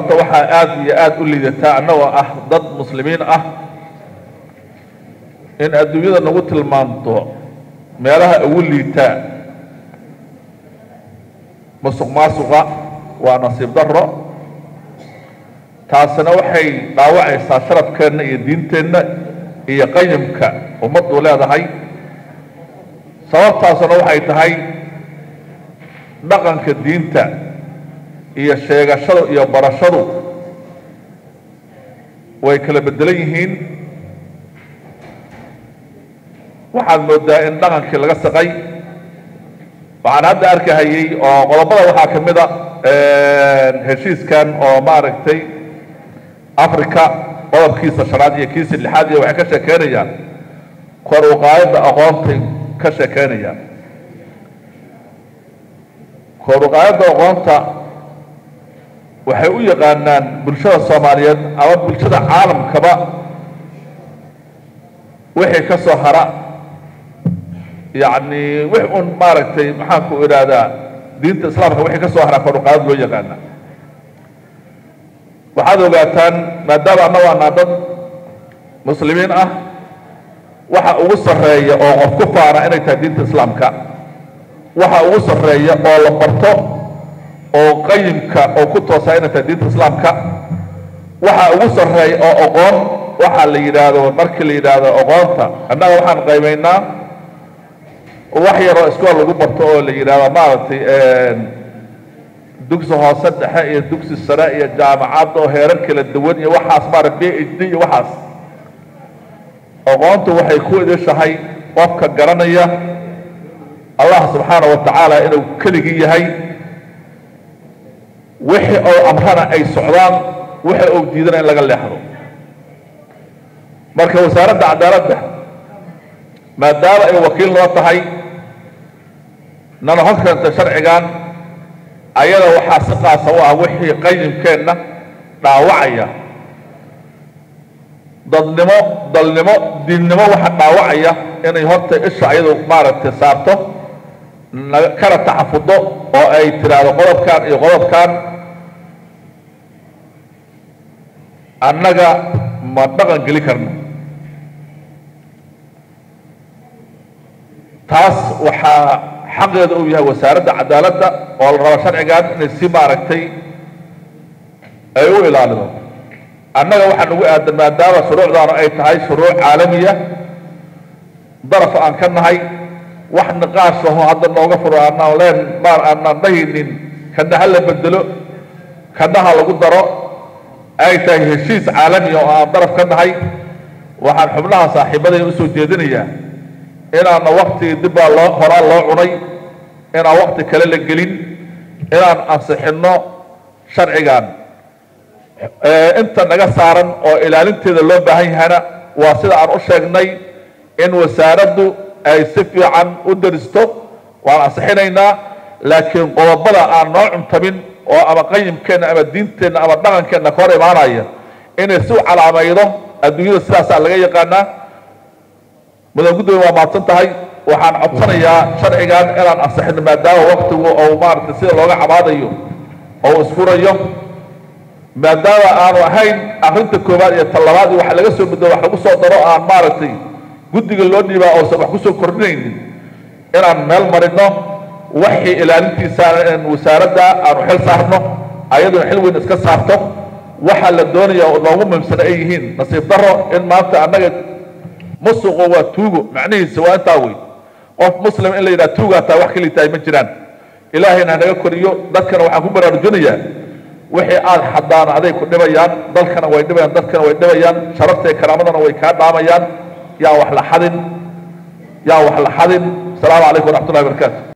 waxaa aada iyo aada u liidataa annagoo ah dad muslimiin ah in adduunyada nagu tilmaanto meelaha ugu liitaa musuq maasuqa waa nasiib darro taasina waxay dhaawacaysaa sharafkeenna iyo diinteenna iyo qayimka ummaddu leedahay sababtaasuna waxay tahay dhaqanka diinta iyo sheegashadu iyo barashadu way kala beddelan yihiin waxaad moodaa in dhaqankii laga saqay waxaan hadda arkahayey oo qodobada waxaa ka mid a heshiiskan oo maaragtay africa qodobkiisa shanaad iyo kiisa lixaad iyo waxay ka sheekeynayaan kor uqaayadda aqoontay ka sheekeynayaan kor uqaayadda aqoonta waxay u yaqaanaan bulshada soomaaliyeed ama bulshada caalamkaba wixii ka soo hara yacni wix un maaragtay maxaanku idhaahdaa diinta islaamka wixii ka soo hara kor uqaayad loo yaqaana waxaad ogaataan maadaama annagu anaa dad muslimiin ah waxa ugu sarreeya oo qof ku faana inay tahay diinta islaamka waxa ugu sarreeya oo la barto oo qayimka oo ku toosaa inay tahay diinta islaamka waxa ugu sarreeya oo aqoon waxaa la yidhaahdo markii la yidhaahdo aqoonta annaga waxaan qaybaynaa wax yaroo iskool lagu barto oo la yidhaahdo maaragtay dugsi hoose dhexe iyo dugsi sare iyo jaamacad oo heerar kala duwan iyo waxaas maarag b h d iyo waxaas aqoontu waxay ku idishahay qofka garanaya allah subxaana wa tacaala inuu keligii yahay wixii ou amrana ay socdaan wixii ou diidana in laga leexdo marka wasaaradda cadaaladda maadaama ay wakiil noo tahay nana hor keenta sharcigan ayada waxaa si qaasa u ah wixii qayimkeenna dhaawacaya dadnimo dalnimo diinnimo waxa dhaawacaya inay horta isha ayadu maaragtay saarto kana taxafudo oo ay tiraahdo qodobkan iyo qodobkan annaga ma dhaqan geli karno taas waxaa xaqeeda uu yahay wasaaradda cadaaladda oo la rabo sharcigan inay si maaragtay ay u ilaalido annaga waxaa nagu aadan maadaama shuruucdaanu ay tahay shuruuc caalamiya daraf aan ka nahay wax niqaashaho hadda nooga furo aanaan leen maar aanaan dhahaynin kana ha la bedelo kana ha lagu daro ay tahay heshiis caalamiya oo aan daraf ka nahay waxaan xubnaha saaxiibadaya usoo jeedinayaa inaana waktigii dib baa loo horaa loo cunay inaan wakti kale la gelin inaan ansixinno sharcigan inta naga saaran oo ilaalinteeda loo baahan yahayna waa sida aan u sheegnay in wasaaraddu ay si fiican u daristo waan ansixinaynaa laakiin qodobada aan noo cuntamin oo ama qayimkeenna ama diinteenna ama dhaqankeenna ka hor imaanaya inay si u calaamaydo adduunyada sidaasaa laga yaqaanaa mudan gudoomiye waa mahadsan tahay waxaan codsanayaa sharcigan inaan ansixino maadaama waktigu ou maaragtay sida looga cabaadayo ou isfurayo maadaama aanu ahayn arrinta koowaad iyo talabaad iyo waxa laga soo bedelo wax lagu soo daro aan maaragtay guddiga loo dhiibaa oosan wax kusoo kordhinaynin inaan meel marino waxii ilaalintiisaana in wasaaradda aanu xil saarno ayaduna xil weyn iska saarto waxaa la doonaya oo noogu muhimsana ay yihiin nasiib daro in maanta annaga musuqu waa tuugo macnihiisa waa intaa wey qof muslim in la yidhaha tuugaa taa wax kali tahay ma jiraan ilaahayna hanaga koriyo dadkana waxaan ku baraarujinayaa wixii aad xadaan aday ku dhibayaan dalkana way dhibayaan dadkana way dhibayaan sharafta iyo karaamadana way kaa dhaamayaan yaa wax la xadin yaa wax la xadin asalaamu calaykum waraxmatullahi barakaatu